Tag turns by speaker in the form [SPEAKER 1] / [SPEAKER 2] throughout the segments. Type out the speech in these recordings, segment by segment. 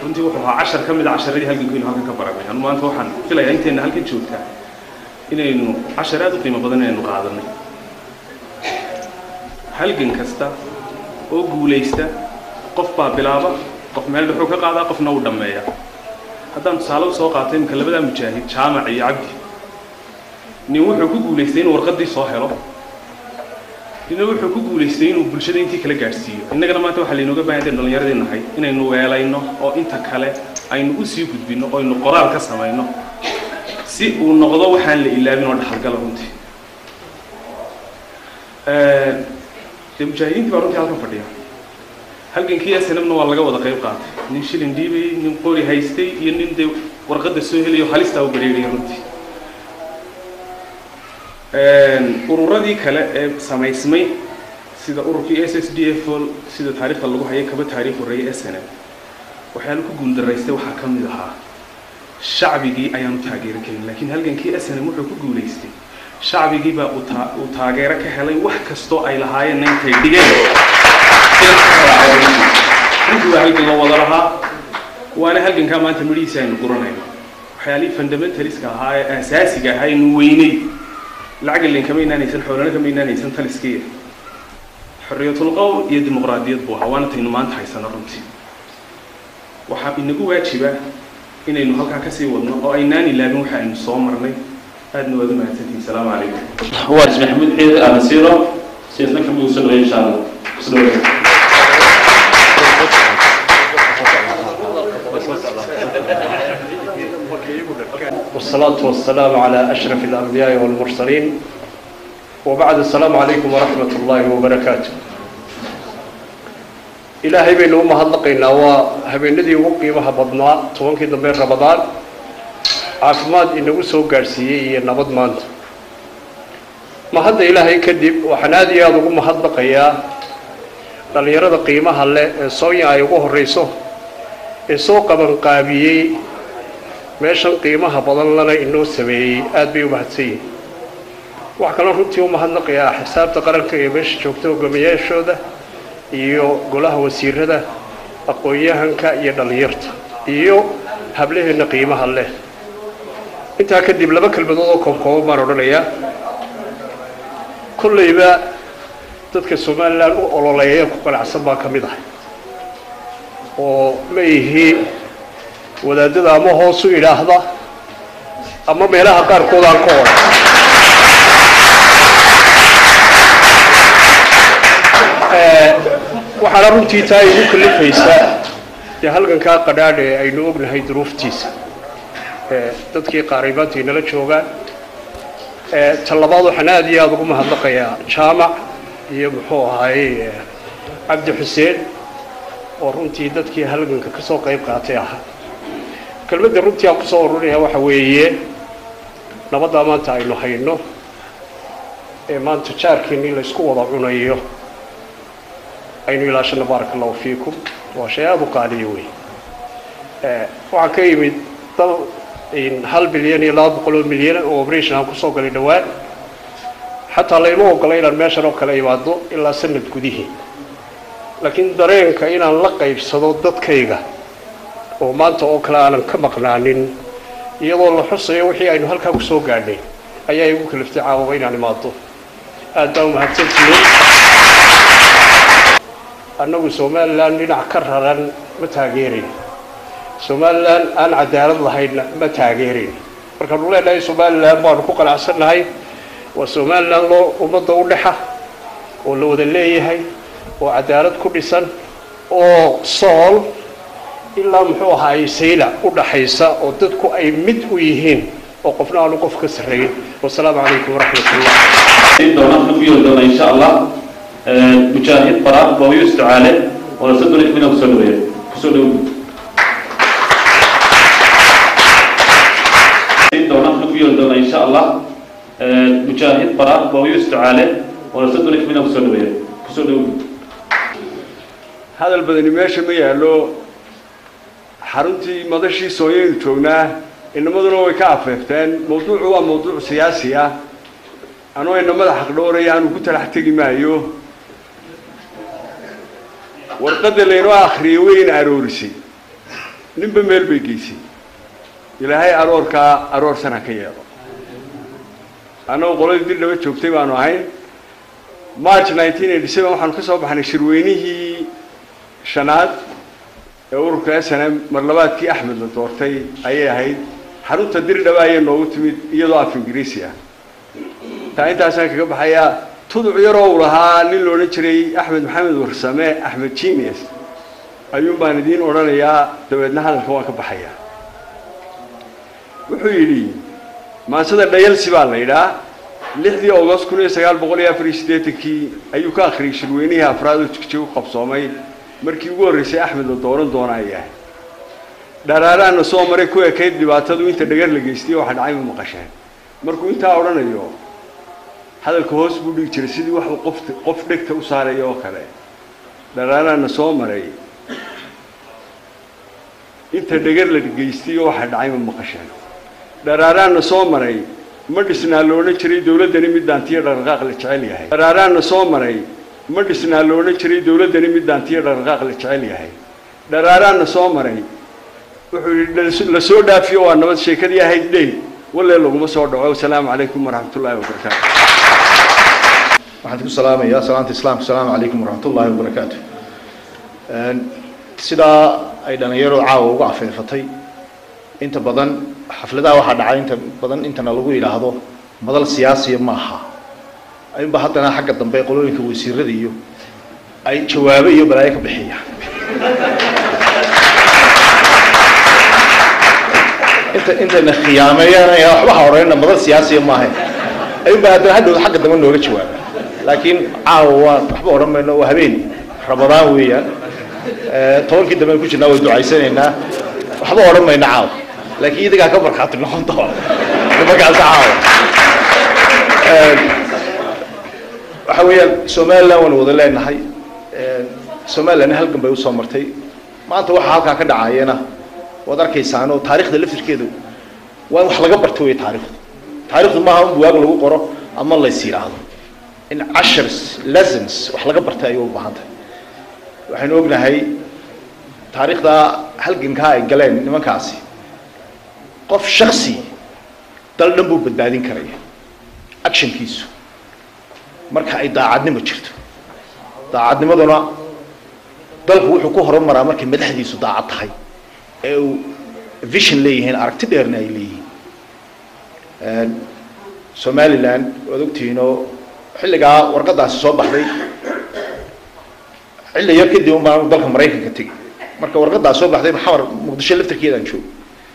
[SPEAKER 1] runtii wuxuu ahaa cashar ka mid a casharadii halgankaynu halkan ka baranay anu maanta waxaan filayaa intayna halkan joogtaa inaynu cashar aad u qiimo badan inaynu qaadanay halgan kasta oo guulaysta qof baa bilaaba qof meel dhuxuu ka qaadaa qofna uu dhammeeya haddaan tusaale usoo qaatay imika labadaa mujaahid jaamac iyo cabdi nin wuxuu ku guulaystay inuu warqaddii soo helo nina wuxuu ku guulaystay inuu bulshada intii kala gaadhsiiyo innagana maanta waxaa laynooga baahan tahay dhallinyaradii nahay inaynu weelayno oo inta kale aynu u sii gudbinno oo aynu qoraal ka samayno si uu noqdo waxaan la ilaabin oo dhaxalgala runtii dee mujaahidiintii baa runtii halkan fadhiya halgankii snmna waa laga wada qayb qaatay nin shilin dhiibayey nin qori haystay iyo nin dee warqadda soo helayo halistaa u bareeraya runtii ururadii kale ee samaysmay sida ururkii s s d f sida taariikhda lagu hayay kaba taariikh horreeyay s n m waxyaala ku guuldaraystay waxaa ka mid ahaa shacbigii ayaanu taageeri karin laakiin halgankii s n m wuxuu ku guulaystay shacbigii baa uu taageero ka helay wax kastoo ay lahaayeenna intay dhigeen runtii waa halgan loo wada lahaa waana halgankaa maanta midhihiisa aynu guranayno waxyaalihii fundamentaliska ahaa ee aasaasiga ahaa aynu weynay lacag len kama inaanaysan xoolana kama inaanaysan taliskiya xorriyatulqowl iyo dimuqraadiyad buu ahaa waana taynu maanta haysano runtii waxaa inagu waajiba inaynu halkaa kasii wadno oo aynaan ilaabin waxa aynu soo marnay aadna waad u mahadsantihin asalaamu calaykum
[SPEAKER 2] waaris maxamuud ciid anasiiro siyaasna kamid usoo dhaweey insha allah kusoo dhaweey
[SPEAKER 3] والصلاة والسلام على أشرف الأنبياء والمرسلين وبعد السلام عليكم ورحمة الله وبركاته إلهي بين أمها اللقينا وهبين الذي وقيمها بضنا توانكي دمبين رمضان عافماد إنه سو قارسيي نبض مانت ما هذا إلهي كدب وحنادي هذا أمها اللقيا dhalinyarada qiimaha leh ee soonya ay ugu horreyso ee soo qabanqaabiyey meeshan qiimaha badan lana inoo sameeyey aada bay u mahadsan yihin waxaa kaloo runtii u mahadnaqayaa xisaabta qaranka ee meesha joogta hogaamiyaashooda iyo golaha wasiirada aqoon-yahanka iyo dhallinyarta iyo hablaheenna qiimaha leh intaa kadib laba kelmadood oo koobkooban baan odhanayaa kollayba dadka somalilan u ololeeya ku qanacsan baa ka mid ah oo ma ihi wadaadada ama hoos u idhaahda ama meelaha qaarkood aan ka odhan waxaana runtii taa igu kalifaysaa dee halgankaa qadhaadh ee aynu ognahay duruuftiisa dadkii qaaribaanta inala joogaan ta labaad waxaan aada iyo aada ugu mahadnaqayaa jaamac iyo muxuu ahaayey cabdi xuseen oo runtii dadkii halganka ka soo qayb qaatay ahaa kelmadda runtii aan kusoo ururinayaa waxa weeye nabaddaa maanta aynu hayno ee maanta jaarkiinii laysku wada cunayo aynu ilaashano baaraka allahu fiikum waa shay aada u qaaliya wey waxaa ka yimid dal hal bilyan iyo laba boqol oo milyan oo operation aan kusoo galay dhowaan xataa layma ogola inaan meeshan oo kale imaado ilaa sanad gudihii laakiin dareenka inaan la qaybsado dadkayga oo maanta oo kale aanan ka maqnaanin iyadoo la xusayo wixii aynu halkaa kusoo gaadhnay ayaa igu kaliftay caawaba inaan imaado aad baa umahadsantihiin annagu somalilan dhinac ka raran ma taageerayn somalilan aan cadaalad lahaynna ma taageerayn markaanu leenahay somalilan baanu ku qanacsannahay waa somalilan loo ummadda u dhexa oo la wada leeyahay oo cadaalad ku dhisan oo sool ilaa muxuu ahaay sayla u dhaxaysa oo dadku ay mid u yihiin oo qofna aanu qof ka sarreyn wasalaamu calaykum waraxmat ullah
[SPEAKER 2] doonaan ku yeeli doona insha allah mujaahid baraaq booyo isticaale oo la sadon xubina kusoo dhaweeya kusoo dhow doonaan ku yeeli doona insha allah mujaahid baraaq booyo isticaale oo la sadon xubina kusoo dhaweeya kusoo dhow
[SPEAKER 4] hadal badani meesha ma yaallo xaruntii madashii sooyaynu joognaa inamaduna way ka afeefteen mawduucu waa mawduuc siyaasi ah anoo ina madax xaqdhooraya aanu ku talax tegi maayo warqadda laynoo akhriyay wayna aroorisay ninba meel bay geysay ilaahay aroorkaa aroorsana ka yeelo annagoo qoladii dirdhaba joogtay baanu ahayn march nineteen eighty seven waxaanu ka soo baxnay shirweynihii shanaad ee ururka s n m marlabaadkii axmed la doortay ayay ahayd xarunta dirdhaba ayay noogu timid iyadoo af ingiriisi ah taa intaasaan kaga baxayaa tuduc yaroo uu lahaa nin la odhan jiray axmed maxamed warsame axmed genius ayuun baan idiin odhanayaa dabeedna hadalka waan ka baxayaa wuxuu yidhi maansada dhayalsi baa la yidhaa lixdii august kun iyo sagaal boqol iyo afar iyo siddeetankii ayuu ka akhriyay shirweynihii afraad oo jigjiga u qabsoomay markii ugu horreysay axmed la dooran doona ay ahay dharaaraana soo maray ku ekayd dhibaatadu inta dhagar la geystay waxa dhacay ma maqasheen markuu intaa odhanayo hadalka hoos buu dhigi jiray sidii wax qof qof dhegta u saaraya oo kale dharaaraana soo maray inta dhagar la geystay waxa dhacay ma maqasheen dharaaraana soo maray ma dhisnaa la odhan jiray dawladdani mid daantiyo dhaqdhaqaaq la jecel yahay dharaaraana soo maray ma dhisnaa la odhan jiray dawladdani mid daantiyo dhaqdhaqaaq la jecel yahay dharaaraana soo maray wuxuu yidhi la soo dhaafiyo waa nabad sheekadii ahayd dhey walle laguma soo dhaco wasalaamu calaykum waraxmat ullaahi wabarakaatu
[SPEAKER 5] waxaan ku salaamayaa salaanta islaamka asalaamu calaykum waraxmat ullaahi wabarakaatu sidaa ay dhalinyaro caawa uga afeefatay inta badan xafladaha waxaa dhacay inta badan intana lagu yidhaahdo madal siyaasiya ma aha ayunba haddana xagga dambe qolooyinka wasiirada iyo ay jawaabo iyo balaayo ka bixiyaan inta intayna khiyaameeyaan waxba ha odhanina madal siyaasiya maaha ayunba haddana hadhow xagga dambe nooga jawaaba laakiin caawa waa waxba odhan mayno waa habeen rabadaan weeyaan tobankii dambe ku jirnaa way ducaysanaynaa waxba odhan mayno caawa laakiin idigaa ka markhaati noqon doona markaas caawa waxa weeyaan somaliland waanu wada leenahay somalilandna halgan bay usoo martay maanta waxa halkaa ka dhacayana waad arkaysaan oo taarikhda laftirkeedu waa in wax laga barto wey taarikhdu taarikhdu maaha in buwaag lagu qoro ama lays yidhaahdo in cashars lessons wax laga bartay ayay u baahan tahay waxaynu ognahay taariikhda halgankaa ay galeen nimankaasi qof shaksi dal dhan buu badbaadin karaya actionkiisu marka ay daacadnimo jirto daacadnimaduna dalku wuxuu ku horumaraa markay madaxdiisu daacad tahay ee uu vision leeyihiin aragti dheerna ay leeyihiin somaliland waad ogtihiin oo xilligaa warqadaasi soo baxday xilli yar kadib un baan dalka maraykanka tegey marka warqadaas soo baxday maxamar muqdisho laftarkeedaan joogo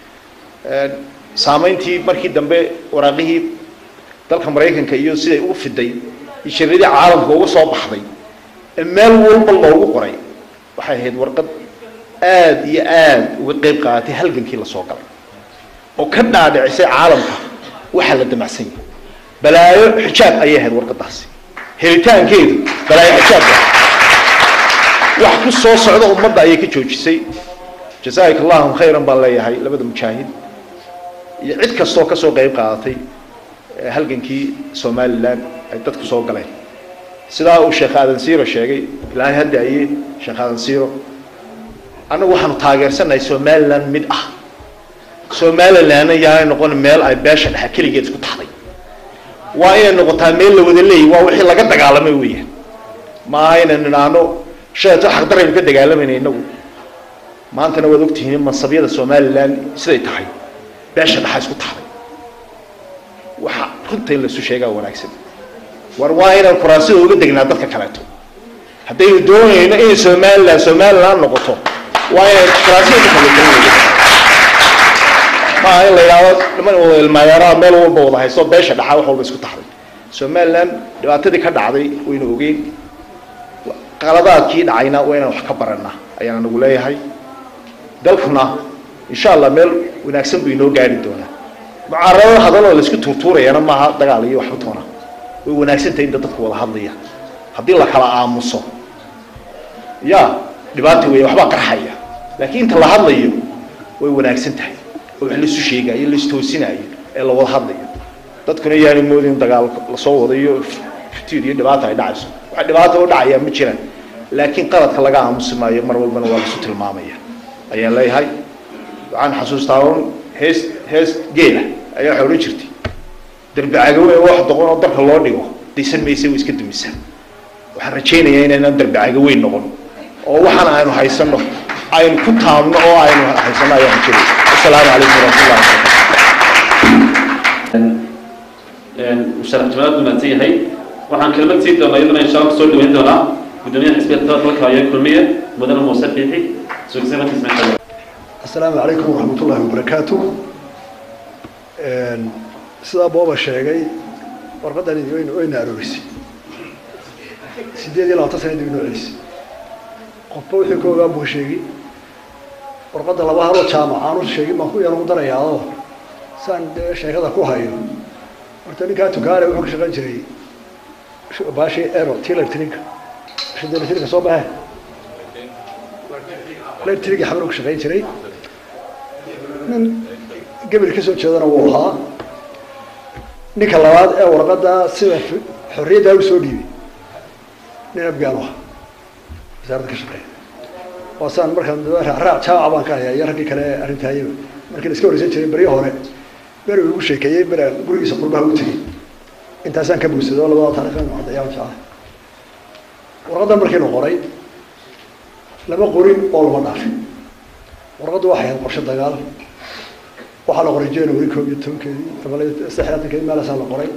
[SPEAKER 5] saameyntii markii dambe waraaqihii dalka maraykanka iyo siday ugu fiday iyo shariidii caalamka uga soo baxday ee meel walba loogu qoray waxay ahayd warqad aada iyo aada uga qeyb qaadatay halgankii lasoo galay oo ka dhaadhicisay caalamka waxaa la damacsan yahay balaayo xijaab ayay ahayd warqadaasi helitaankeedu balaayo xijaab wax ku soo socda ummadda ayay ka joojisay jazaaka allahum khayran baan leeyahay labada mujaahid iyo cid kastoo kasoo qeyb qaadatay halgankii somaliland ay dadku soo galeen sidaa uu sheekh aadan siiro sheegay ilaahay hadda aye sheekh aadan siiro annagu waxaanu taageersanahay somaliland mid ah somalilandna yaanay noqon meel ay beesha dhexe keligeed isku taxday waa inay noqotaa meel la wada leeyahy waa wixii laga dagaalamay weeyaan maaha inaynu idhaahno shaeto xaqdaraynu ka dagaalamayna inagu maantana waad ogtihiin mansabyada somaliland siday tahay beesha dhaxa isku taxday waxa runta in laisu sheegaa wanaagsan war waa inaan kuraasida uga degnaa dadka kaleeto haddaynu doonayno inay somaliland somaliland noqoto waa inay kuraasida dadka kaleeto maaha in la yidhahdo niman wada ilmaayaaraha meel walba wada haysto beesha dhaxa wax walba isku taxday somaliland dhibaatadii ka dhacday waynu ogeyn qaladaadkii dhacayna waa inaan wax ka barana ayaan anagu leeyahay dalkuna insha allah meel wanaagsan buu inoo gaari doonaa mucaarado hadaloo laisku tuurtuurayana maaha dagaal iyo waxba toona way wanaagsan tahay inta dadku wada hadlaya haddii la kala aamuso ya dhibaata weya waxbaa qarxaya laakiin inta la hadlayo way wanaagsan tahay oo wax laisu sheegayo laistoosinaayo ee la wada hadlayo dadkuna yaanu moodin dagaal lasoo wadayo fitiir iyo dhibaata ay dhacayso waxa dhibaata u dhacayaa ma jiraan laakiin qaladka laga aamusi maayo mar walbana waa lasu tilmaamaya ayaan leeyahay waxaan xasuustaa un hees hees geela ayaa waxay odhan jirtay derbi cagawe wax doqon oo dalka loo dhigo daysan maysa way iska dumisaa waxaan rajaynayaa inaynan derbi cagaweyn noqon oo waxaan aynu haysano aynu ku taabno oo aynu haysano ayaan rajaynaya asalaamu calaykum waraxmatullahi wabarakatu
[SPEAKER 2] musharax jamaal buu mahadsan yahay waxaan kelmad siin doonaa iyaduna insha allah soo dhaweyn doonaa gudoomiyaha xisbiga dalka haya kulmiye mudane muuse fiixi sugsana kismaaiil
[SPEAKER 6] السلام عليكم ورحمة الله وبركاته sidaa booba sheegay warqadan idin wayna aroorisay sideed iyo labaatan sana dib inoo celisay qofba wixii ka ogaan buu sheegi warqadda laba haloo jaamac aanu sheegin baan ku yar ugu darayaadoo saan dee sheekada ku hayo horta ninkaa tukaale wuxuu ka shaqayn jiray baashii ero ti electrica shida electrica soo bahe electriga xabar ka shaqayn jiray nin gebel ka soo jeedana wuu ahaa ninka labaad ee warqadda sida xorriyaddaa u soo dhiibay nin afgaan u ahaa wasaaradda ka shaqeeya waa saan markaan raacraac jaamaca baan ka hayaa iyo raggii kale arrintaayaba markii la iska horeysan jiray beryo hore beri uu igu sheekeeyey beraan gurigiisa qurbaha u tegey intaasaan ka bugsado labada taariikhan cadayaan jeclay warqaddan markii la qoray lama qorin oo lama dhaafin warqaddu waxay ahayd qorshe dagaal waxaa la qoray january koob iyo tobankeedii ama saxlaatankeedii meelaasaa la qoray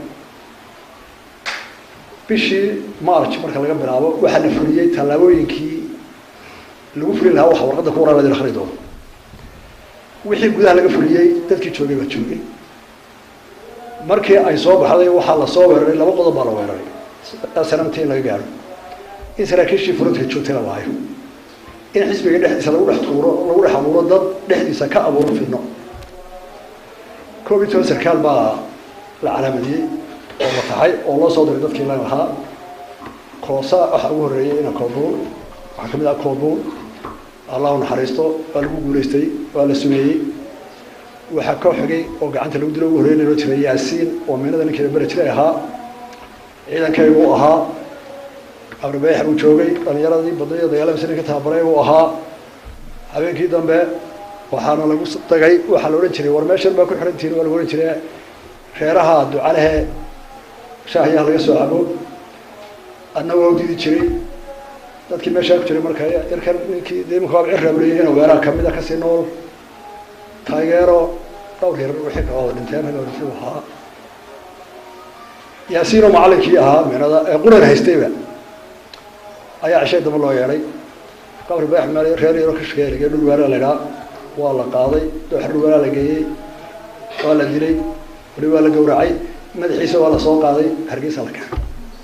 [SPEAKER 6] bishii march marka laga bilaabo waxaa la fuliyey tallaabooyinkii lagu fuli lahaa waxa warqadda ku qoran la akhri doono wixii gudaha laga fuliyey dadkii joogay baa joogay markii ay soo baxday waxaa la soo weeraray laba qodob baa la weeraray sanamta in laga gaaro in saraakiishii furantka joogtay la waayo in xisbiga dhexdiisa lagu dhex tuuro lagu dhex abuuro dad dhexdiisa ka abuuro fidno koob iyo toban sarkaal baa la calaamadiyey oo la taxay oo loo soo diray dadkii la lahaa koosa waxaa ugu horreeyey ina koobuun waxaa kamid ah koobuun allahu naxariisto waa lagu guulaystay waa la sumeeyey waxaa koo xigay oo gacanta lagu dilo ugu horreeyay loo jiray yaasiin oo meenada ninkeeda bere jiray ahaa ciidankaygu u ahaa abribeex buu joogay dhalinyaradii badaya dagaalamasa ninka tababaray uu ahaa habeenkii dambe waxaana lagu dagay waxaa la odhan jiray war meeshan baa ku xirantihin waa lagu odhan jiray reeraha ducalehe shaahiyaha laga soo cabo adna waa u didi jiray dadkii meeshaa ku jiray marka yarkan ninkii dee imika waa cirrableyay inuu weeraha kamid a kasii nool taageero dhowr yar wixii ka wada dhinteen hal dhintay ahaa yaasiin oo macallinkii ahaa meenada ee quran haystayba ayaa cishay damba loo yeedhay qabri bayax meel reer yaro ka shaqeeya lagee dhul weeraa la idhaa waa la qaaday dooxa dhul weeraa la geeyey waa la dilay wali waa la gawracay madaxiisa waa la soo qaaday hargeysa la keenay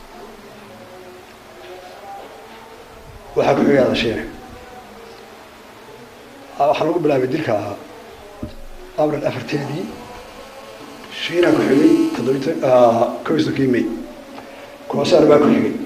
[SPEAKER 6] waxaa ku xigay adasheene waxaa lagu bilaabay dilka ahaa abril afarteedii shiinaa ku xigay toddobiy kow iyo sodonkii may koosaar baa ku xigay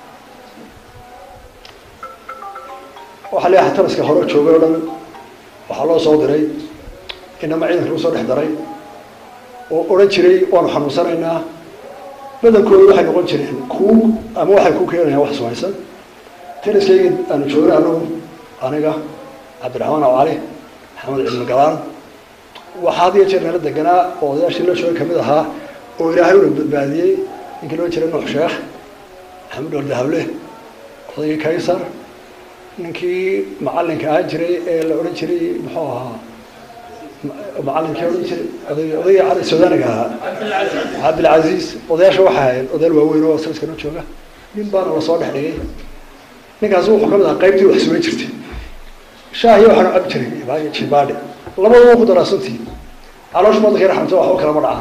[SPEAKER 6] waxaa leeyahay taraska hore joogay o dhan waxaa loo soo diray inama ciidanka lagu soo dhex daray oo odhan jiray waanu xanuunsanaynaa badankooda waxay noqon jireen kuug ama waxay ku keenayaan wax sumaysan taraskayga aanu joogna anagu aniga cabdiraxmaan aw cali maxamed cilmi galaan waxaa had iyo jeer nala deganaa oo odayaashii la joogay kamid ahaa oo ilaahay una badbaadiyey ninkii loo jiray nuux sheekh maxamed ol dahable odaygii kaysar ninkii macalinka ahaan jiray ee la odhan jiray muxuu ahaa macalinkii odhan jiray odayga cali sudaaniga ahaa cabdilcaziiz odayaasha waxay ahayd odayaal waaweyn oo sariska noo jooga nin baana lasoo dhex dhigay ninkaasi wuxuu kamid ahaa qaybtii wax suman jirtay shaahiyo waxaanu cabi jiray jibaadhe labadaba ku daraa suntii caloosha badanka raxmto waxba kalama dhacaan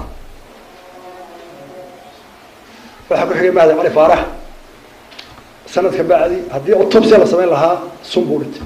[SPEAKER 6] waxaa ku xigay mahdi cali faarax sanadka bacdi haddii autopsia la samayn lahaa sun buu dhintay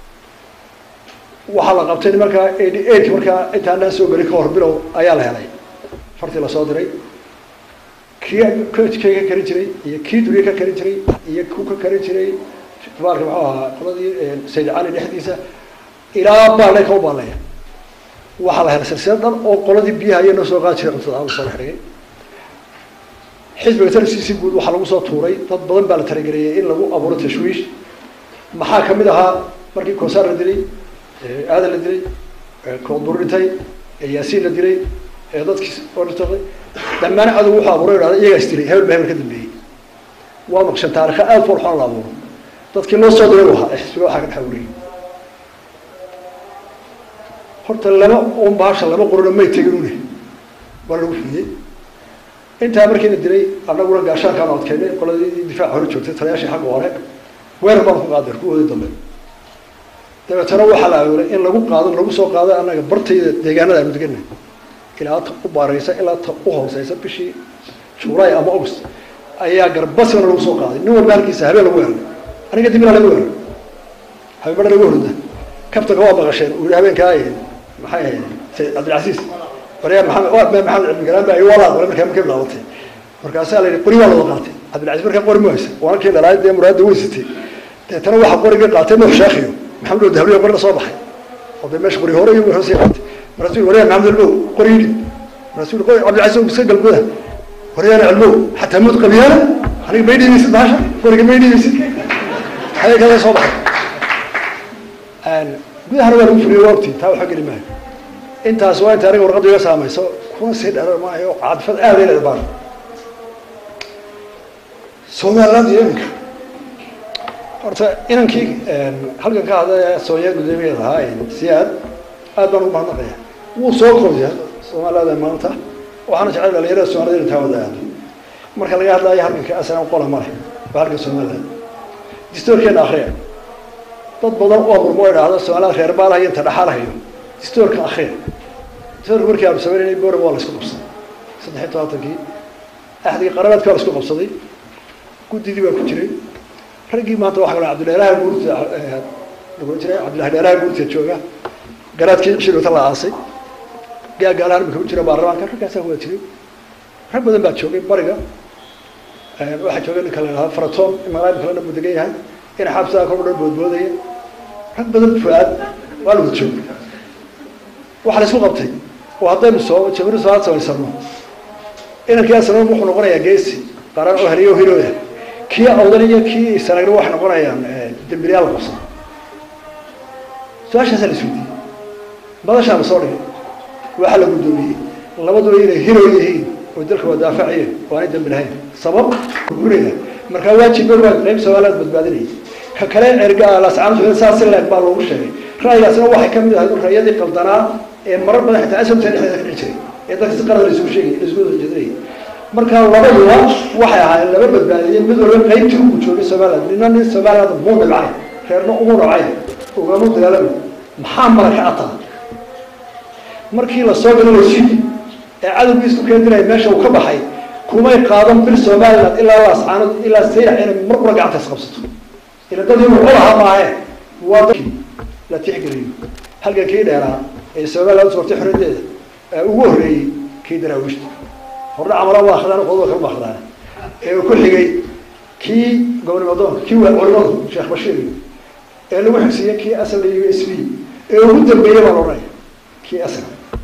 [SPEAKER 6] waxaa la qabtay markaa eighty eight markaa intaanaan soo gelin ka hor bilow ayaa la helay fartii lasoo diray kii kii ka karin jiray iyo kii duriye ka karin jiray iyo ku ka karin jiray baalka muxuu ahaa qoladii sayid cali dhexdiisa ilaa baale ka u baaleeya waxaa la helay silsilad dhan oo qoladii biyaha iyo noo soo qaadi jiray cuntada lasoo dhex dhigay xisbiga tarsiisi guud waxaa lagu soo tuuray dad badan baa la talageliyey in lagu abuuro tashwiish maxaa kamid ahaa markii koosaar la dilay aadan la dilay koodbur dhintay ee yaasiin la dilay ee dadkii oo dhintay dhammaan cadow wuxuu abuuray idhahda iyagaa is dilay hebel ba hebel ka dambeeyey waa maqshan taarikha aada fool xun la abuuro dadkii loo soo diray u ahaa ee xisbiga waxaa ka dhex abuuriyey horta lama un baasha lama qorona may teginune waa lagu fidiyey intaa markiina dilay annaguna gaashaankaan adkeynay qoladii difaaca hore joogtay talayaashii xagga hore weerar baan ku qaaday kuwoodii dambe dabeetana waxaa la abuuray in lagu qaado lagu soo qaado annaga bartayda deegaanada aanu deganay ilaa ta u baaraysa ilaa ta u hooseysa bishii juulaay ama august ayaa garbasina lagu soo qaaday nin walba halkiisa habeen lagu weeraray aniga dibina lagu weeraray habeenbadha lagu horda kabtanka waa maqasheen uu yihi habeenkaa maxay ahayd sayid cabdilcasiis waryaa maxamed waa maxamed cilmigalaan baa walaad wala markaa markay bilaabatay markaasaa la yidhi qori waa lawada qaatay cabdilcasiis markaa qori ma haysa waana kii dhalaay dee muraadda way sitay deetana waxaa qorigii qaatay nuux sheekhiyo maxamed oo dahabliyo qorina soo baxay oo dee meesha qori hore iyo hoosii qaatay markaasuu waryaa maxamed cilmow qori yidhi markaasuu qori cabdilcasiis iska galguda waryaana cilmow xataa mud qabiyaana aniga may dhiibaysid bahasha qoriga may dhiibaysid xagee kale soo baxay gudahana waa lagu fuliyey waa ogtiin taa waxa geli maayo intaas waa inta aniga warqadda iga saamayso kuna sii dherar maayo cadfad aada ila baan somaliland iyo iminka horta inankii halkan ka hadlaya soonya guddoomiyeed ahaa siyaad aad baan ugu mahadnaqaya wuu soo koobiya somaliland maanta waxaana jecel dhalinyarada soomaalida inay taa wada aado marka laga hadlayo halkanka aslan qola male waa halkan somaliland distoorkeena akriya dad badan oo murmo idhaahdo somaliland reer baalahayo inta dhaxalahayo distoorka akriya distoorka markii aanu sameynayay boram waa la isku qabsaday saddex iyo tobantankii axdigii qarabaadka waa la isku qabsaday guddidii baa ku jiray raggii maanta waxa kale cabdilheeraha guurta lagu jiray cabdillahi dheeraha guurta jooga garaadkii shirwata la aasay gaagaalahan imika ku jira baarlamaanka raggaasaa kuwada jiray rag badan baa joogay bariga waxaa joogay ninka la idhahdo faratoon imalaam kalena buu degan yahay ina xabsigaa kor u dhan boodboodaya rag badan fuaad waa la wada joogay waxaa la isku qabtay oo haddaynu soo jamhuuriyad soomaad samaysano inankii aslan wuxuu noqonayaa geesi qaran oo heliyo hirooya kii awdan iyo kii sanagna waxay noqonayaan dembiliyaal la qabsado su-aashaasaa la isweydiiyey madashaa la soo dhigay waxaa la guddoomiyey labaduba inay hiro yihiin oo dalka waa daafaciyeen oo aanay dambi lahayn sabab guraya markaa waajib waa qayb soomaaliyaad badbaadinayay ka kale erga lascaantu saas leeg baa loogu sheegay ra'yigaasna waxay kamid ahayd ra'yadii qaldanaa ee marar badan xitaa asabta dhexdeeda ka dhici jiray ee dadka si qalad laisugu sheegay laisugu jeedinayay marka labaduba waxay ahaayeen laba badbaadiyeen mid walba qaybtii uu joogay somaliland nina nin somaliland muu dhibcay reerna umu dhacay ugama dagaalami maxaa mala ka ataa markii la soo galo lasii ee cadowgii isku keendiraya meesha uu ka baxay kumay qaadan bil somaliland ilaa lascaanood ilaa sayrax inay mar kula gacanta isqabsato ila dadii wuxuu lahaa maahe waa dadkii la tixgeliyo halkan kii dheeraa ee somaliland usortay xorriyadeeda ee ugu horreeyey kii daraawiishta hordha camala waa akhdaan qodoba kama akhdaan ee uu ku xigay kii gobonimo doonka kii waa culimadu sheekh bashiir ee lagu xigsiiyey kii asal iyo s b ee ugu dambeeyey baa loodhanaya kii asal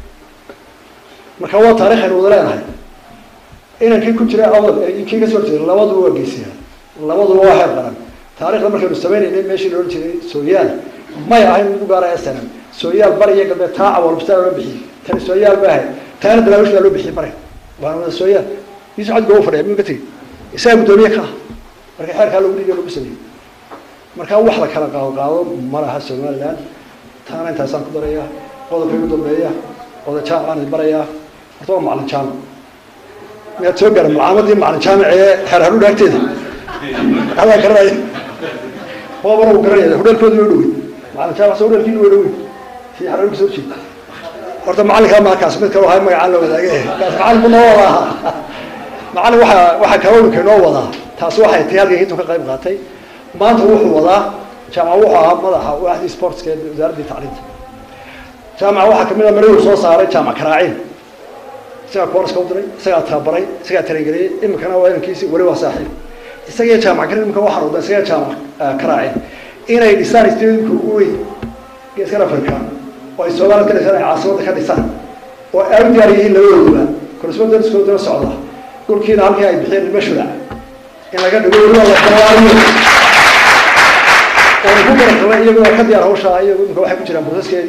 [SPEAKER 6] marka waa taarikh aynu wada leenahay inankii ku jira awdal kii kasoo horjeeda labaduba waa geysiya labaduba waa heer qaran taarikhda markaynu sameynaynay meeshii la odhan jiray sooyaal may ahayn mid u gaara snm sooyaal bari iyo galbeed taa awalbistaa loo bixiyey tani sooyaal ba ahayd taana daraawish baa loo bixiyey mare waana wada sooyaal yusuf cad goo fadhiya miyuu ka tegey isaga guddoomiye ka ah marka xeerkaa lagu dhiibiyo lagu sameeyey marka wax la kala qaado qaado ma laha somaliland taana intaasaan ku darayaa qodobka ugu dambeeya oda jaamacaan barayaa horta waa macalin jaamac miyaad soo gaara malcaamadii macalin jaamic ee xeer hadhuudha agteeda adaa garanaya waabana uu garanaya hudheelkooda way dhowey macalin jaamac soo hudheelkiina way dhowey si xararka soo jeeda horta macalinkaa maakaas mid kaloo hay magacaan la wadaage kaas macalin bu noo wada ahaa macalin waxaa waxaa kalooninka inoo wadaa taasi waxay tahay halkan hintu ka qayb qaatay maanta wuxuu wadaa jaamac wuxuu ahaa madaxa waaxdii sportska ee wasaaraddii tacliinta jaamac waxaa kamid a maraduu soo saaray jaamac karaaciin isagaa kooraska u diray isagaa tababaray isagaa tarangeliyey iminkana waa inankiisi weli waa saaxiib isagaiyo jaamac kar imika waxaan wadaa isagaa jaamac karaacin inay dhisaan stadiumka ugu weyn geeskan africa oo ay soomaaliyad ka dhisaan ay caasimadda ka dhisaan oo ay u diyaar yihiin labadooduba correspondence-kooduna socda dhulkiina halkii ay bixiyeen mashulac in laga dhigo weliba la balaariyo oona ku garagalay iyagoo ka diyaar hawshaa iyagu imika waxay ku jiraan bursaskeedii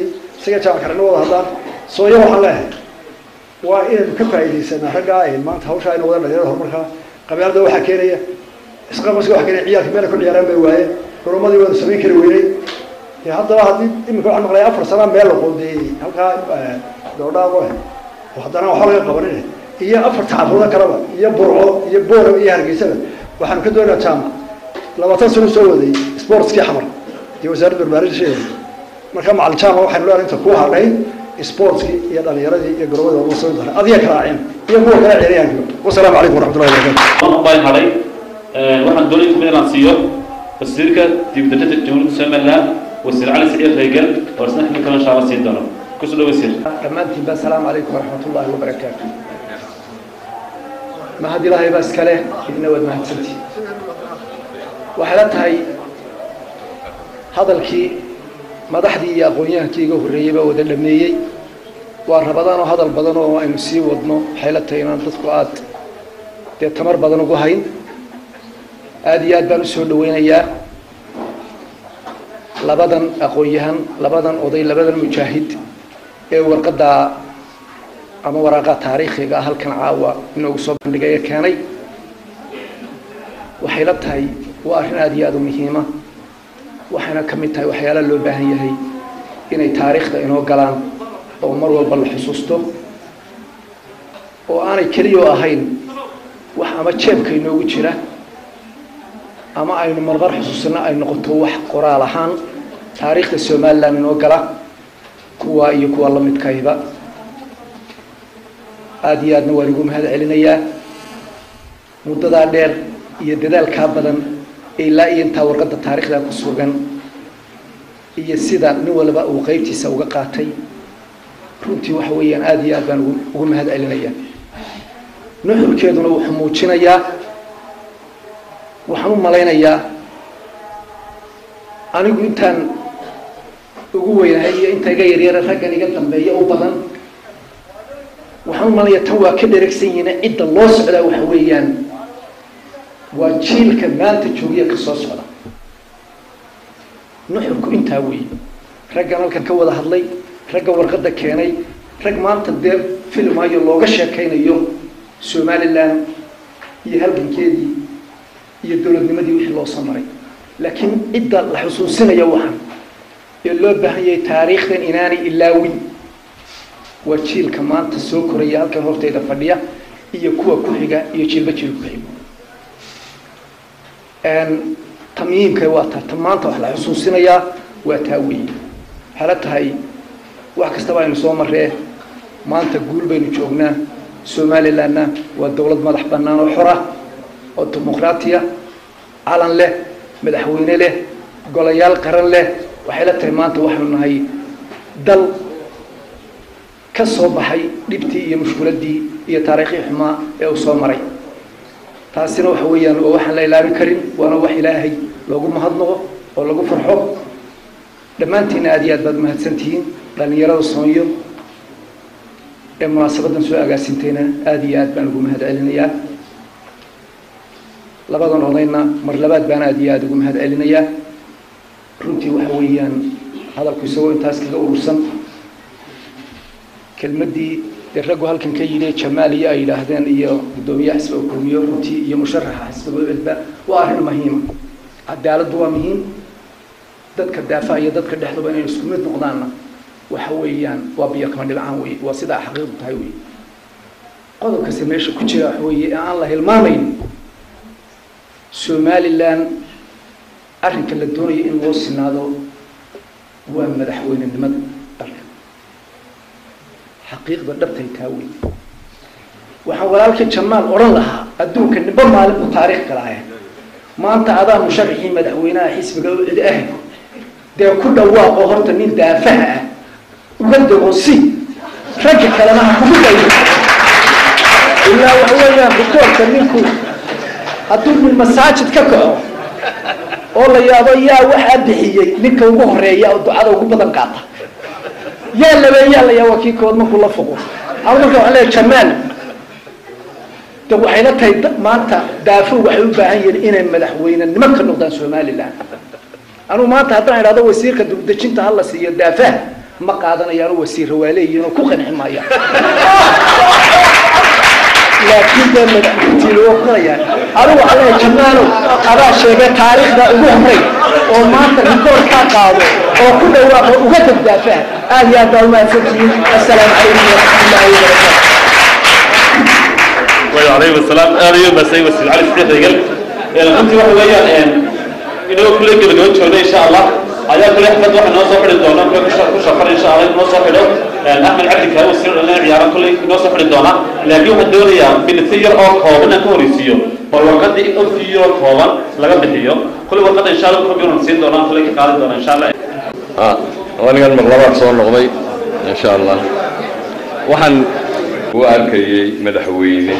[SPEAKER 6] isaga jaamac karana wada hadlaan sooya waxaan leeyahay waa inaynu ka faa'iidaysanaa raggaa ay maanta hawshaa ina wada dhalinyarada horumarkaa qabyaalada waxaa keenaya isqabasiga waxa keenaya ciyaalka meela ku ciyaaraan bay waayeen xurumadii waanu samayn kari weynay dee haddaba haddii iminka waxaan maqlaya afar sanaa meel la qoondeeyey halkaa doodhaaqo oo haddana waxba laga qabanin iyo afarta xaafado kaleba iyo burco iyo boora iyo hargeysada waxaanu ka doonayaa jaamac labaatan sano soo waday sportskii xamar iyo wasaaradda barbaarinta sheegay marka macalin jaamac waxaynu leenahay inta ku hadhay sportskii iyo dhalinyaradii iyo garoomada uga soo daray adiga kala aceen iyo kuwa kala ciyaaryaanka wasalaamu calaykum waraxmatullahi wabarakatu
[SPEAKER 2] waan baan hadhay waxaan doonay kamid inaan siiyo wasiirka dibdajada jamhuuriyadda somaliland wasiir cali saciid reegal oo isna xilli kale insha allah siin doono kusoo dhow wasiir
[SPEAKER 7] dhammaantiinba asalaamu calaykum waraxmat ullaahi wabarakaatu mahad ilaahay baa iskale idina waad mahadsantihin waxay la tahay hadalkii madaxdii iyo aqoon-yahankii iga horreeyey baa wada dhameeyey waa rabadaan oo hadal badan oo aynu sii wadno waxay la tahay inaan dadku aad dee tamar badan ugu hayn aada iyo aad baan usoo dhaweynayaa labadan aqoon-yahan labadan oday labadan mujaahid ee warqadda ama waraaqaa taariikhiga ah halkan caawa inoogu soo bandhigaya keenay waxay la tahay waa arrin aada iyo aada u muhiima waxayna ka mid tahay waxyaalaha loo baahan yahay inay taariikhda inoo galaan oo mar walba la xusuusto oo aanay keliyoo ahayn wax ama jeebka inoogu jira ama aynu marmar xusuusino ay noqoto wax qoraal ahaan taariikhda somaliland inoo gala kuwa iyo kuwa la midkayba aada iyo aadna waan igu mahad celinayaa muddadaa dheer iyo dadaalkaa badan ilaa iyo intaa warqadda taarikhda ku sugan iyo sida nin walba uu qeybtiisa uga qaatay runtii waxa weeyaan aada iyo aad baan ugu ugu mahad celinayaa nuxurkeeduna wuxuu muujinayaa waxaan u malaynayaa anigu intaan ugu weynahay iyo inta iga yaryara raggan iga dambeeya u badan waxaan u malaynayaa tan waa ka dheregsan yihiin cidda loo socdaa waxa weeyaan waa jiilka maanta joogiya ka soo socda nuxurku intaa weeye raggan halkan ka wada hadlay ragga warqadda keenay rag maanta dee filmayo looga sheekaynayo somaliland iyo halgankeedii iyo dowladnimadii wixii loo soo maray laakiin cidda la xusuusinaya waxaan ee loo baahan yahay taariikhdan inaanay ilaawin waa jiilka maanta soo koraya halkan horteyda fadhiya iyo kuwa ku xiga iyo jiilba jiil ku xigo tamyiimka waa taa ta maanta wax la xusuusinayaa waa taa weeye waxay la tahay wax kastaba aynu soo marree maanta guul baynu joognaa somalilandna waa dowlad madax bannaan oo xora oo dimuqraatiya calan leh madaxweyne leh golayaal qaran leh waxay la tahay maanta waxaynu nahay dal ka soo baxay dhibtii iyo mushkiladdii iyo taariikhii xumaa ee uu soo maray taasina waxa weeyaan waa waxaan la ilaabi karin waana wax ilaahay loogu mahadnaqo oo lagu farxo dhammaantiina aada iyo aad baad mahadsantihiin dhallinyarada soonyo ee munaasabadan soo agaasintayna aada iyo aad baan ugu mahad celinayaa labadan odayna mar labaad baan aada iyo aada ugu mahad celinayaa runtii waxa weeyaan hadalku isagoo intaas kaga urursan kelmaddii dee raggu halkan ka yidhi jamaal iyo ay yidhaahdeen iyo guddoomiyaha xisbiga kulmiyo runtii iyo musharaxa xisbiga ucudba waa arrin muhiima cadaaladdu waa muhiim dadka daafaha iyo dadka dhexduba inay isku mid noqdaanna waxa weeyaan waa biyo kama dhibcaan wey waa sidaa xaqiiqdu tahay wey qodobkase meesha ku jira waxa weeye ee aan la hilmaamayn somaliland arrinka la doonayo in loo sinaado waa madaxweynenimada dalka xaqiiqda dhabtay taa wey waxaan walaalkii jamaal odhan lahaa adduunka nimba maalin buu taariikh galaaye maanta adaa musharaxii madaxweynaha xisbiga u cid ah dee ku dhawaaqo horta nin daafaha ah uga dego si ragga kalena ha kugu dayo ilaa waxa weeyaan rikoorka ninku hadduu min masaajid ka kaco oo la yaabo yaa waxaa bixiyey ninka ugu horeeya oo ducada ugu badan qaata yaa labeeyaa la yaa waa kii kood markuu la foqo ama marka waxaan leeyahay jamaal de waxay la tahay maanta daafo waxay u baahan yihiin inay madaxweynenimo ka noqdaan somaliland anugu maanta haddaan idhahdo wasiirka dugdejinta hala siiyo daafaha ma qaadanayaan oo wasiirra waa leeyihiin oo ku qanci maayaan laakiin dee madaxweyne waa kulayaan adigu waxaa leeyahay jamaalow adaa sheegay taariikhda ugu horey oo maanta rikoorkaa qaado oo ku dhawaaqo uga dagdaafaa aad iyo aad baa umahadsantihiin assalaamu calaykum waraxmatullaahi wabarakaatu
[SPEAKER 2] وعليكم السلام أنا يوم بس أيوة سيد علي سيد رجال أنت واحد ويا إنه كل كده جوان شونا إن شاء الله على كل حفظ واحد نوصل حد الدونا كل كل شهر كل شهر إن شاء الله نوصل حده أحمد عبد كهو سر لنا عيارة كل نوصل حد الدونا لكن واحد دوريا بين الثير أو كوبنا كوريسيو والوقت دي أو ثير كوبا لقى بحيو كل وقت إن شاء الله كل يوم نسيت دونا كل كقال دونا إن شاء الله
[SPEAKER 8] آه وأنا mar labaad soo noqday insha allah waxaan u arkayay madaxweyne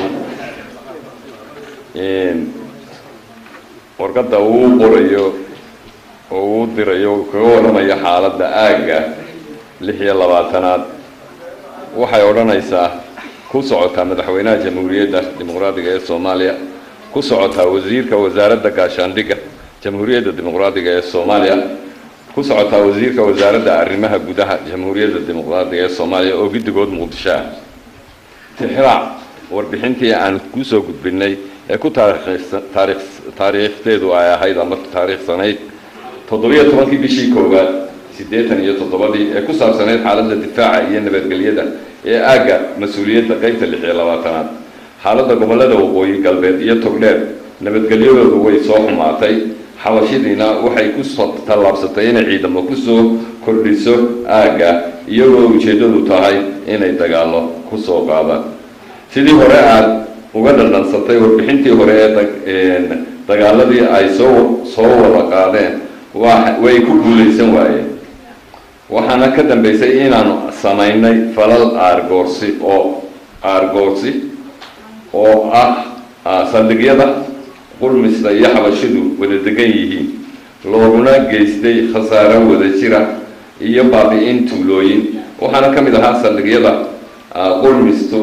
[SPEAKER 8] warqadda uu qorayo oo uu dirayo kaga warramayo xaaladda aagga lix iyo labaatanaad waxay odhanaysaa ku socotaa madaxweynaha jamhuuriyadda dimuqraadiga ee soomaaliya ku socotaa wasiirka wasaaradda gaashaandhigga jamhuuriyadda dimuqraadiga ee soomaaliya ku socotaa wasiirka wasaaradda arrimaha gudaha jamhuuriyadda dimuqraadiga ee soomaaliya oo guddigood muqdisho ah tixraac warbixintii aan kusoo gudbinay ee ku taariikh taariikhdeedu ay ahayd ama taariikhsanayd toddobiyo tobankii bishii koowaad siddeetan iyo toddobadii ee ku saabsanayd xaaladda difaaca iyo nabadgelyada ee aagga mas-uuliyadda qeybta lix iyo labaatanaad xaaladda gobollada waqooyi galbeed iyo togdheer nabadgelyadoodu way soo xumaatay xabashidiina waxay ku tallaabsatay inay ciidamo kusoo kordhiso aagga iyagoo ujeeddadu tahay inay dagaallo ku soo qaadaan sidii hore aada uga dhandhansatay warbixintii hore ee dagaaladii ay soo soo wada qaadeen way ku guulaysan waayeen waxaana ka dambeysay inaanu samaynay falal aargoorsi oo aargoorsi oo ah saldhigyada qurmista iyo xabashidu wada degan yihiin looguna geystay khasaaro wada jira iyo baabi-in tuulooyin waxaana ka mid ahaa saldhigyada qurmistu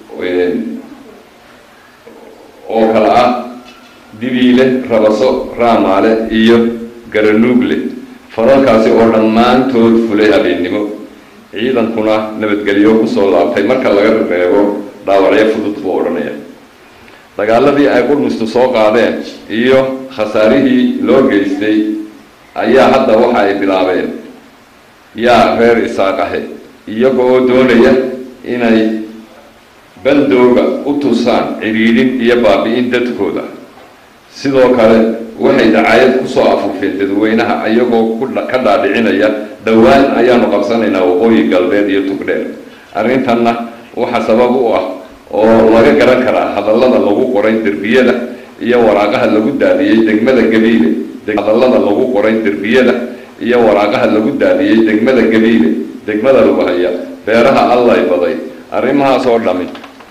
[SPEAKER 8] oo kale ah dibiile rabaso raamaale iyo garanuugle falalkaasi oo dhammaantood fulay habeennimo ciidankuna nabadgelyo kusoo laabtay marka laga reebo dhaawacyo fudud buu odhanaya dagaaladii ay qurmistu soo qaadeen iyo khasaarihii loo geystay ayaa hadda waxa ay bilaabeen yaa reer isaaqahe iyaga oo doonaya inay bandooga u tusaan cidhiidhin iyo baabi-in dadkooda sidoo kale waxay dacaayad kusoo afuufeen dadweynaha iyagoo ka dhaadhicinaya dhowaan ayaanu qabsanaynaa waqooyi galbeed iyo tugdheer arrintanna waxa sabab u ah oo laga garan karaa hadallada lagu qoray derbiyada iyo waraaqaha lagu daadiyey degmada gabiile hadallada lagu qoray derbiyada iyo waraaqaha lagu daadiyey degmada gabiile degmada lagu haya beeraha allay baday arrimahaas oo dhami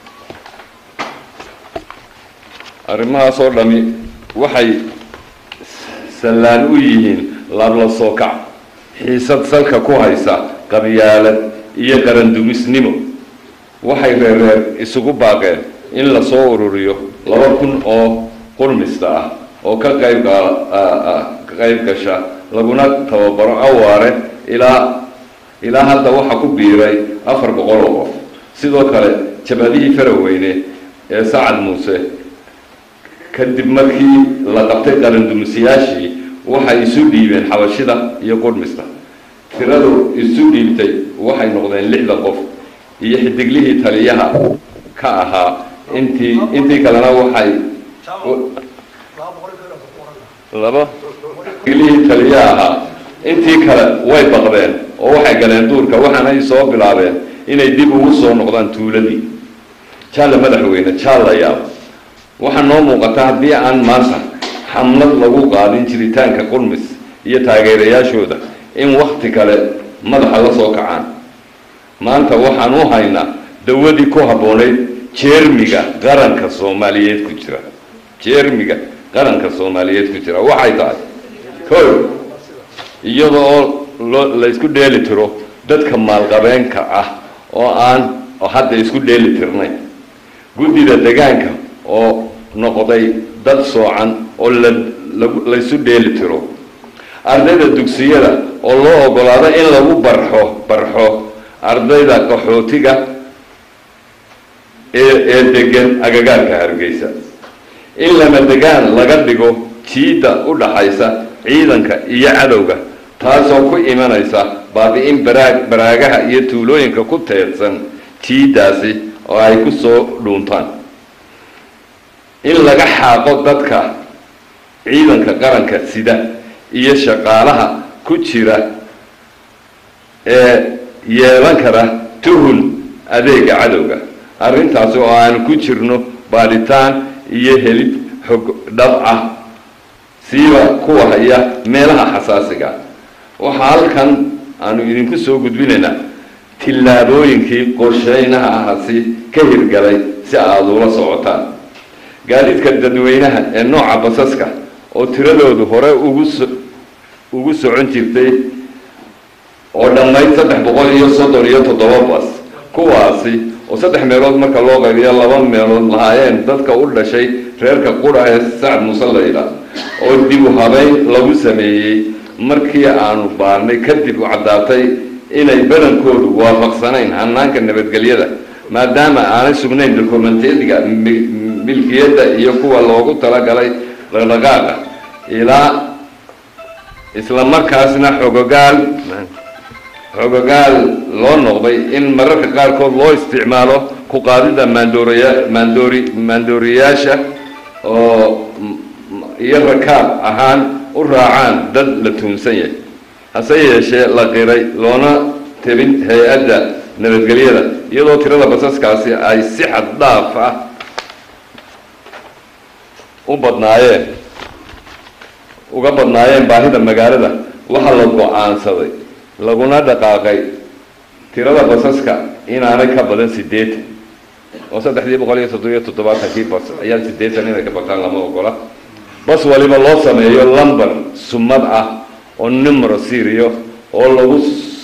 [SPEAKER 8] arrimahaas oo dhami waxay sallaan u yihiin labla soo kac xiisad salka ku haysa qabyaalad iyo qarandumisnimo waxay reereer isugu baaqeen in lasoo ururiyo laba kun oo qurmista ah oo ka qayb ka qayb gasha laguna tababaro awaare ilaa ilaa hadda waxaa ku biiray afar boqol oo qof sidoo kale jabadihii faraweyne ee sacad muuse kadib markii la qabtay qarandumisayaashii waxay isu dhiibeen xabashida iyo qurmista tiradu isu dhiibtay waxay noqdeen lixda qof iyo xidiglihii taliyaha ka ahaa intii intii kalena waxay laba xidiglihii taliyaha ahaa intii kale way baqdeen oo waxay galeen duurka waxaanay soo bilaabeen inay dib ugu soo noqdaan tuuladii jaalla madaxweyne jaalla yaab waxaa noo muuqata haddii aan maanta xamlad lagu qaadin jiritaanka qurmis iyo taageerayaashooda in wakti kale madaxa la soo kacaan maanta waxaan u haynaa dawadii ku habboonayd jeermiga qaranka soomaaliyeed ku jira jeermiga qaranka soomaaliyeed ku jira waxay tahay kow iyada oo loo laysku dheeli tiro dadka maalqabeenka ah oo aan oo hadda isku dheeli tirnayn guddida degaanka oo noqday dad soocan oo la laysu dheeli tiro ardayda dugsiyada oo loo ogolaado in lagu barxo barxo ardayda qaxootiga ee ee degan agagaarka hargeysa in lama degaan laga dhigo jiidda u dhaxaysa ciidanka iyo cadowga taasoo ku imanaysa baabi-in baraag baraagaha iyo tuulooyinka ku teedsan jiiddaasi oo ay ku soo dhuuntaan in laga xaaqo dadka ciidanka qaranka sida iyo shaqaalaha ku jira ee yeelan kara tuhun adeega cadowga arrintaasi oo aanu ku jirno baadhitaan iyo helid xog dhab ah siiba kuwa haya meelaha xasaasiga waxaa halkan aanu idinku soo gudbinaynaa tillaabooyinkii qorsheynaha ahasi ka hirgalay si aada ula socotaan gaadiidka dadweynaha ee nooca basaska oo tiradoodu hore ugu so ugu socon jirtay oo dhammayd saddex boqol iyo soddon iyo toddoba bas kuwaasi oo saddex meelood marka loo qaybiyo laba meelood lahaayeen dadka u dhashay reerka qura ee sacad muuse layla oo dib u habeyn lagu sameeyey markii aanu baarnay kadib u caddaatay inay badankoodu waafaqsanayn hanaanka nabadgelyada maadaama aanay sugnayn dokumentediga milkiyadda iyo kuwa loogu talagalay dhaqdhaqaaqa ilaa isla markaasna xogogaal xogogaal loo noqday in mararka qaarkood loo isticmaalo ku qaadida maandooriya maandoori maandooriyaasha oo iyo rakaab ahaan u raacaan dad la tuumsan yahay hase yeeshee la qiray loona tebin hay-adda nabadgelyada iyadoo tirada basaskaasi ay si xad dhaaf ah u badnaayeen uga badnaayeen baahida magaalada waxaa la go-aansaday laguna dhaqaaqay tirada basaska inaanay ka badan siddeetan oo saddexdii boqol iyo toddobiyo toddobaatankii bas ayaan siddeetan inay ka bataan lama ogola bas waliba loo sameeyo lumber sumad ah oo numero siriyo oo lagu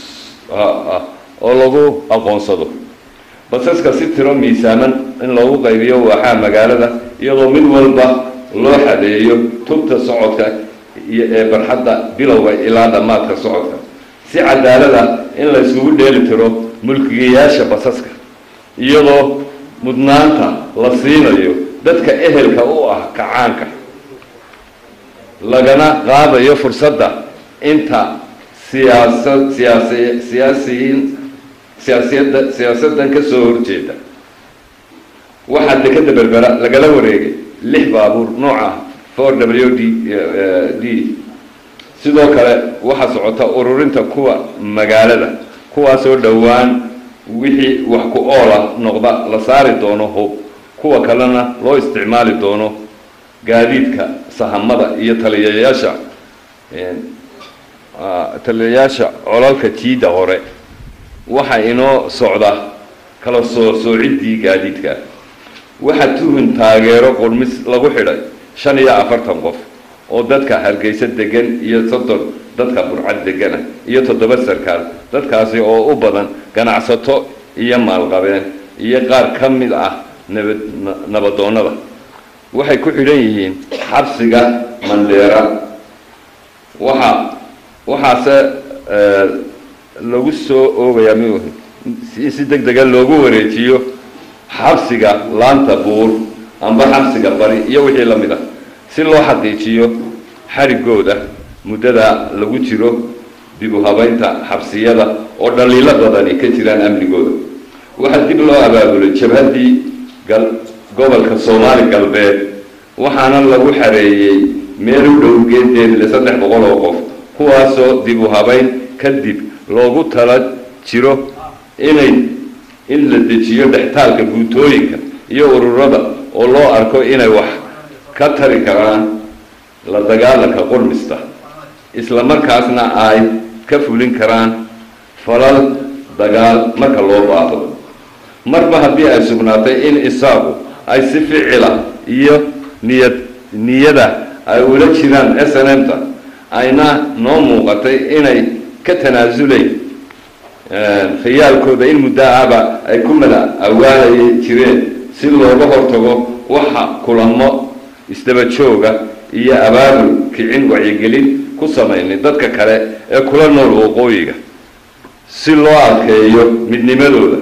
[SPEAKER 8] oo lagu aqoonsado basaska si tiro miisaaman in loogu qaybiyo waaxaa magaalada iyadoo mid walba loo xadeeyo tubta socodka iyo ee barxadda bilowga ilaa dhammaadka socodka si cadaalada in la isugu dheeli tiro mulkigayaasha basaska iyadoo mudnaanta la siinayo dadka ehelka u ah kacaanka lagana qaadayo fursadda inta siyaasa siyaasi siyaasiyiin siyaasiyadda siyaasaddan ka soo horjeeda waxaa dekeda berbera lagala wareegay lix baabuur nooca four w d d sidoo kale waxaa socota ururinta kuwa magaalada kuwaasoo dhowaan wixii wax ku oola noqda la saari doono hub kuwa kalena loo isticmaali doono gaadiidka sahamada iyo taliyayaasha taliyayaasha colalka jiidda hore waxaa inoo socda kala soo soociddii gaadiidka waxaa tuhun taageero qurmis lagu xidhay shan iyo afartan qof oo dadka hargeysa degan iyo soddon dadka burcad degana iyo toddoba sarkaal dadkaasi oo u badan ganacsato iyo maalqabeen iyo qaar ka mid ah nabad nabadoonnada waxay ku xidhan yihiin xabsiga mandheera waxa waxaase lagu soo oogayaa m in si deg dega loogu wareejiyo xabsiga laanta buur amba xabsiga bari iyo wixii la mid ah si loo xaqiijiyo xarigooda muddada lagu jiro dib u habeynta xabsiyada oo dhaliilo badani ka jiraan amnigooda waxaa dib loo abaabulay jabhaddii gal gobolka soomaali galbeed waxaana lagu xareeyey meel u dhow geedeedle saddex boqol oo qof kuwaasoo dib u habeyn kadib loogu tala jiro inay in la dejiyo dhextaalka guutooyinka iyo ururada oo loo arko inay wax ka tari karaan la dagaalanka qurmista isla markaasna ay ka fulin karaan falal dagaal marka loo baahdo marba haddii ay sugnaatay in isaagu ay si ficila iyo niyad niyada ay ula jiraan s n m ta ayna noo muuqatay inay ka tanaasuleyn khiyaalkooda in muddo ahba ay ku mada awaalay jireen si looga hortago waxa kulamo isdaba jooga iyo abaabul kicin wacyigelin ku samaynay dadka kale ee kula nool waqooyiga si loo adkeeyo midnimadooda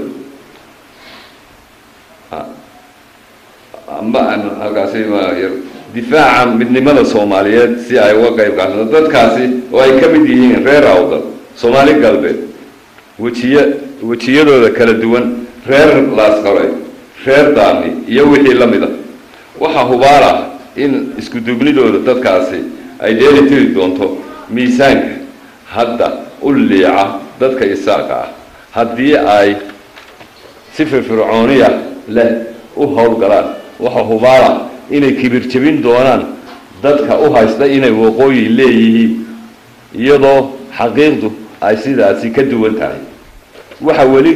[SPEAKER 8] amba halkaasi ma yar difaaca midnimada soomaaliyeed si ay uga qayb qaataan dadkaasi oo ay ka mid yihiin reer awdal soomaali galbeed wejiye wejiyadooda kala duwan reer laasqaray reer daami iyo wixii la mid a waxaa hubaal ah in isku duubnidooda dadkaasi ay dheeli tiri doonto miisaanka hadda u liica dadka isaaqa ah haddii ay si firfircooniya leh u howlgalaan waxaa hubaal ah inay kibir jebin doonaan dadka u haysta inay waqooyi leeyihiin iyadoo xaqiiqdu ay sidaasi ka duwan tahay waxa weli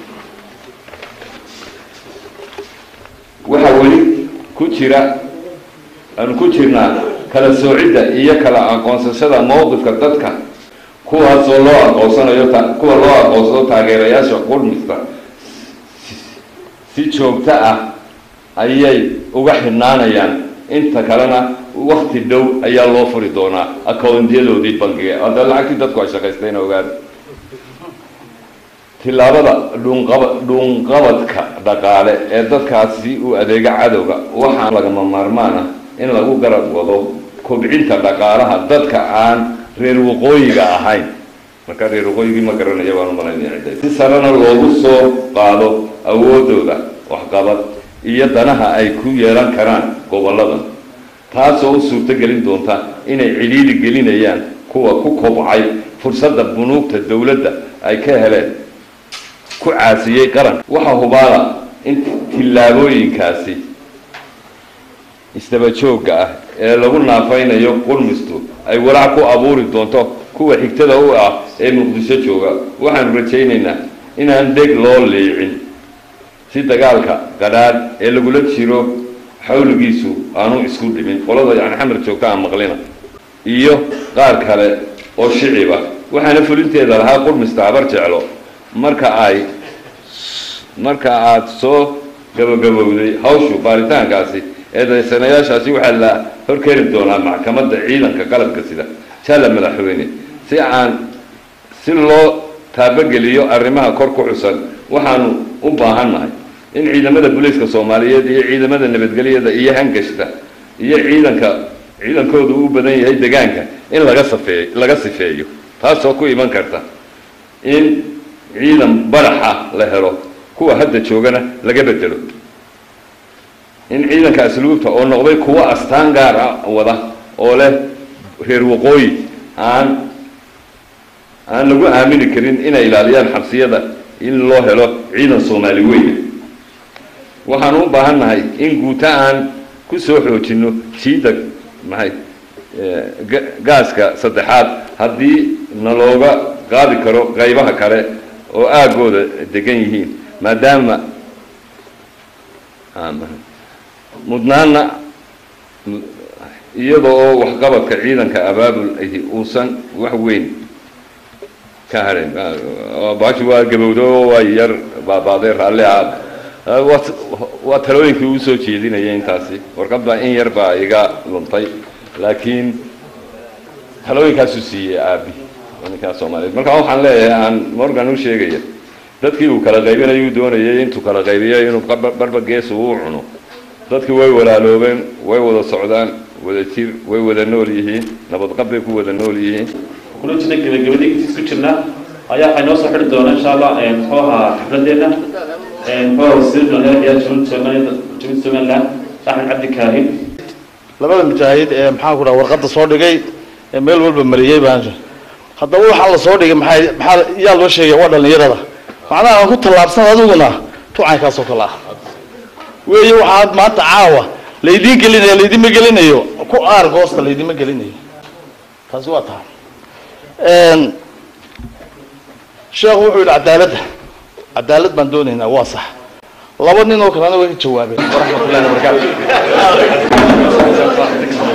[SPEAKER 8] waxaa weli ku jira aanu ku jirnaa kala soocidda iyo kala aqoonsashada mowqifka dadka kuwaasoo loo aqoonsanayo kuwa loo aqoonsado taageerayaasha qurmista si joogto ah ayay uga xidhnaanayaan inta kalena wakti dhow ayaa loo furi doonaa accountiyadoodii bangiga hadda lacagtii dadku ay shaqaystayna ogaada tillaabada dhuunqaba dhuunqabadka dhaqaale ee dadkaasi u adeega cadowga waxaa lagama maarmaan ah in lagu garab wado kobcinta dhaqaalaha dadka aan reer waqooyiga ahayn marka reer waqooyigii ma garanaya waan umalaynaya si sarena loogu soo qaado awoodooda waxqabad iyo danaha ay ku yeelan karaan gobolladan taasoo u suurto gelin doonta inay cidhiidhi gelinayaan kuwa ku kobcay fursadda bunuugta dowladda ay ka heleen ku caasiyey qaran waxaa hubaala in tillaabooyinkaasi isdaba joogga ah ee lagu naafaynayo qurmistu ay walaac ku abuuri doonto kuwa xigtada u ah ee muqdisho jooga waxaanu rajaynaynaa inaan dheg loo liicin si dagaalka qadhaadh ee lagula jiro xawligiisu aanu isku dhimin qolada yani xamar joogta aan maqlina iyo qaar kale oo shicib ah waxaana fulinteeda lahaa qurmista habar jeclo marka ay marka aada soo gabagabowday hawshu baaritaankaasi eedaysanayaashaasi waxaa la horkeeni doonaa maxkamadda ciidanka qalabka sida jalla madaxweyne si aan si loo taabageliyo arrimaha kor ku xusan waxaanu u baahannahay in ciidamada booliiska soomaaliyeed iyo ciidamada nabadgelyada iyo hangashta iyo ciidanka ciidankoodu u badan yahay degaanka in laga safeey laga sifeeyo taasoo ku iman karta in ciidan badaxa la helo kuwa hadda joogana laga bedelo in ciidanka asluubta oo noqday kuwo astaan gaar ah wada oo leh reer waqooyi aan aan lagu aamini karin inay ilaaliyaan xabsiyada in loo helo ciidan soomaali weyna waxaanu u baahan nahay in guuta aan ku soo xoojinno jiida maxay gaaska saddexaad haddii nalooga qaadi karo qaybaha kale oo aagooda degan yihiin maadaama mudnaana iyada oo waxqabadka ciidanka abaabul ahi uusan wax weyn ka hadhayn baashi waa gabowdo waa yar baabaaday raalli aad waa talooyinkii uu soo jeedinaya intaasi warqadda in yar baa iga luntay laakiin talooyinkaasuu siiyey aabi ninkaa soomaaliyeed marka waxaan leeyahay aan morgan u sheegaya dadkii uu kala qaybinayuu doonayay intuu kala qaybiyo inuu barba gees uu cuno dadkii way walaaloobeen way wada socdaan wada jir way wada nool yihiin nabadqab bay ku wada nool yihiin
[SPEAKER 2] kuna jirna gebagabadii intiis ku jirna ayaa waxay noo soo xidhi doona insha allah muxuu ahaa xafladeena muxuu wasiir dhalinyarada jumhuriyadda Soomaaliya jumhuriyadda Somaliland Axmed Cabdi Kaahin
[SPEAKER 5] labada mujaahid ee maxaan ku dhaha warqadda soo dhigay ee meel walba mariyey baan haddaba waxaa la soo dhigay maxay maxaa yaa loo sheegay waa dhalinyarada macnaha aan ku tallaabsan adiguna tucankaasoo kale ah weeye waxaad maanta caawa laydiin gelinaya laydima gelinayo ku aar goosta laydima gelinayo taasi waa tahay sheekhu wuxuu yidhi cadaaladda cadaalad baan doonaynaa waa sax laba nin oo kalena way ka jawaabeen waraxmatullahi wabarakaatu